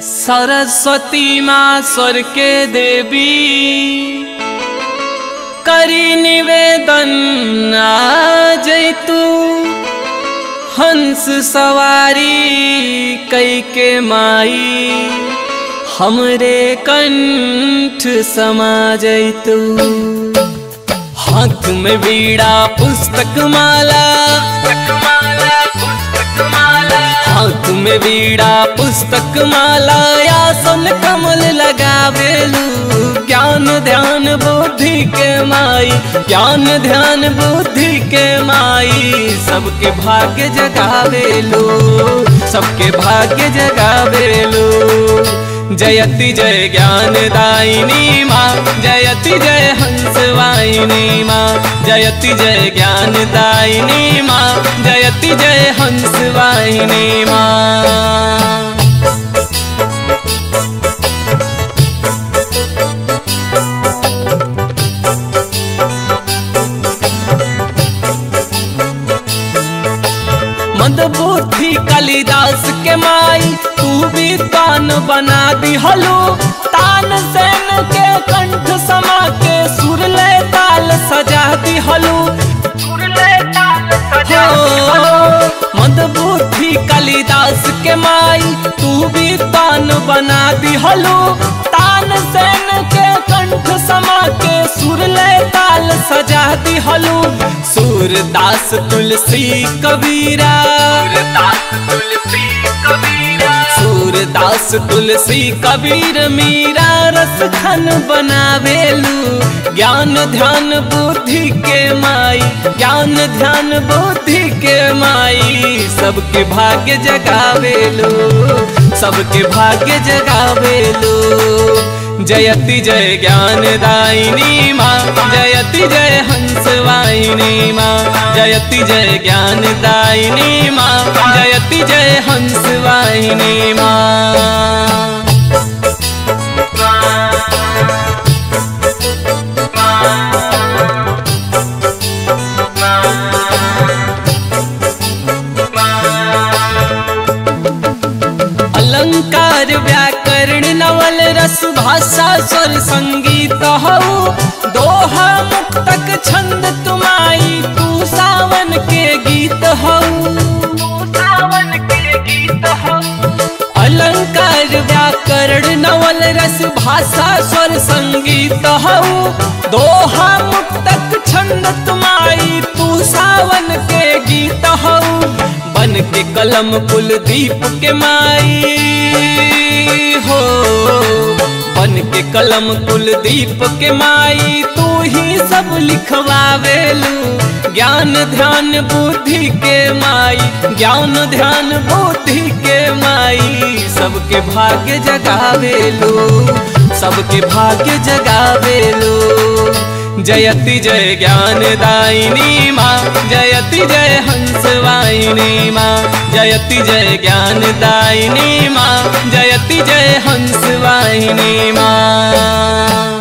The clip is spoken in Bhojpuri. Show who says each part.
Speaker 1: सरस्वती माँ स्वर के देवी करी निवेदन आ जैतू हंस सवारी कई के माई हमरे कंठ समा जैतू हाथ में बीड़ा पुस्तक माला हाथ में बीड़ा पुस्तक माला आसन कमल लगावेलू ज्ञान ध्यान बुद्धि के माई ज्ञान ध्यान बुद्धि के माई सबके भाग्य जगावेलू सबके भाग्य जगावेलू जयति जय ज्ञान दायिनी माँ जयति जय हंस वाहिनी माँ जयति जय ज्ञान दायिनी माँ जयति जय हंस वाहिनी माँ मंदबुद्धि कालिदास के माई तू भी तान बना दी हलो तान सेन के कंठ समा के सुर ले ताल सजा दी हलो मंदबुद्धि कालिदास के माई तू भी तान बना दी हलो तान सेन के कंठ समा के सुर ले ताल सजा दी हलो सूरदास तुलसी कबीरा सूरदास तुलसी कबीर मीरा रस खन बनावेलू ज्ञान ध्यान बुद्धि के माई ज्ञान ध्यान बुद्धि के माई सबके भाग्य जगावेलू सबके भाग्य जगावेलू जयति जय ज्ञान दायिनी माँ जयति जय हंस वाहिनी माँ जयति जय ज्ञान दायिनी माँ जयति जय हंस वाहिनी माँ अलंकार व्याकरण नवल रस भाषा स्वर संगीत हो दोहा मुक्तक छंद तुमाई तू सावन के गीत हो अलंकार व्याकरण नवल रस भाषा स्वर संगीत हो दोहा मुक्तक छंद तुमाई तू सावन के गीत हो बन के कलम कुलदीप के माई हो बन के कलम कुलदीप के माई तू ही सब लिखवावेलू ज्ञान ध्यान बुद्धि के माई ज्ञान ध्यान बुद्धि के माई सबके भाग्य जगावेलू सबके भाग्य जगावेलू जयति जय ज्ञान दायिनी माँ जयति जय हंस वाहिनी माँ जयति जय ज्ञान दायिनी माँ जयति जय हंस वाहिनी माँ